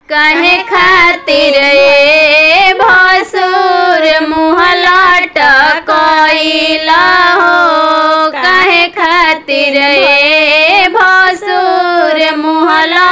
काहे खातिर ए भसुर मुँह लटकइला हो काहे खातिर ए भसुर मुँह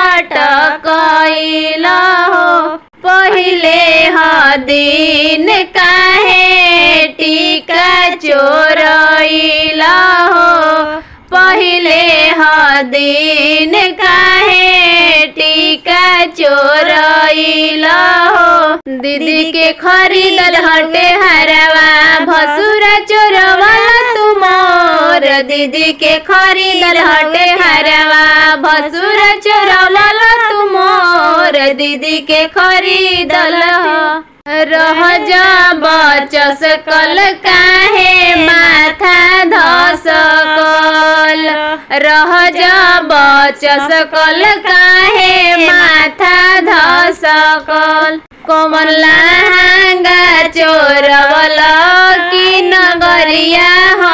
लटकइला हो पहिले ह दिन काहे टीका चोरइला हो पहिले ह दिन काहे टीका चोरइला हो दीदी के खरीदल हटे हरवा भसुरा चोरवाला तुमोर दीदी के खरीदल हटे हरवा भसुरा चोरवाला तुमोर दीदी के खरीदल रह जा बचस कल काहे माथा धसकल रह जा बचस कल काहे माथा धसकल कमल लहंगा चोरवल की नगरिया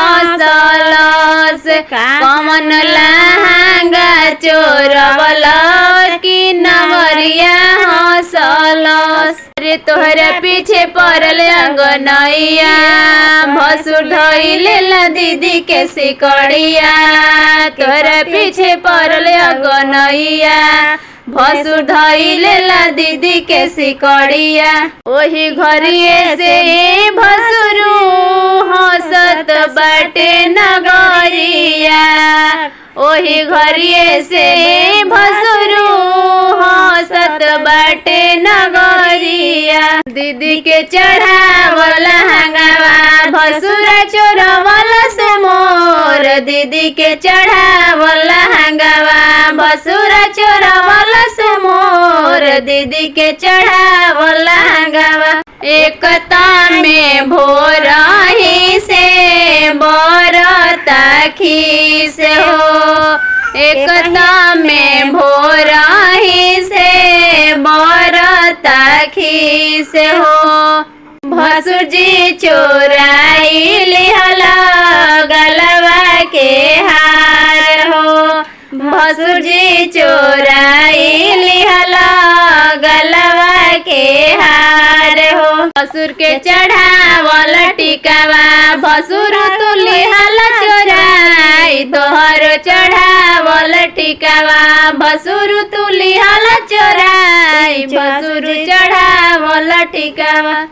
हसलस कमन लहंगा चोरवल की नगरिया हसलस रे तोहरा पीछे पड़ल अंगनैया भसुर धइलेला दीदी के सिकड़िया तोहरा पीछे पड़ल अंगनैया भसुर धइलेला दीदी के सिकड़िया ओही घरिए से भसुरु हंसत बाटे नगरिया ओही घरिए से भसुरु हंसत बाटे नगरिया दीदी के चढ़ावल हंगावा भसुरा चोरवल से मोर दीदी के चढ़ावल हंगावा भसुरा चोरवल से मोर दीदी के चढ़ावल हंगावा एकता में भोर ही से बरता खीस हो एकता में भोर ही से बरता खीस हो भसुर जी चोराई लिहला गलवा के हार हो भसुर जी चोराई लिहला गलवा के हार हो भसुर के चढ़ावल टिकावा भसुर तू लिहला चोराई तोहर चढ़ावल टिकावा भसुर तू लिहला चोराई भसुर चढ़ावल टिकावा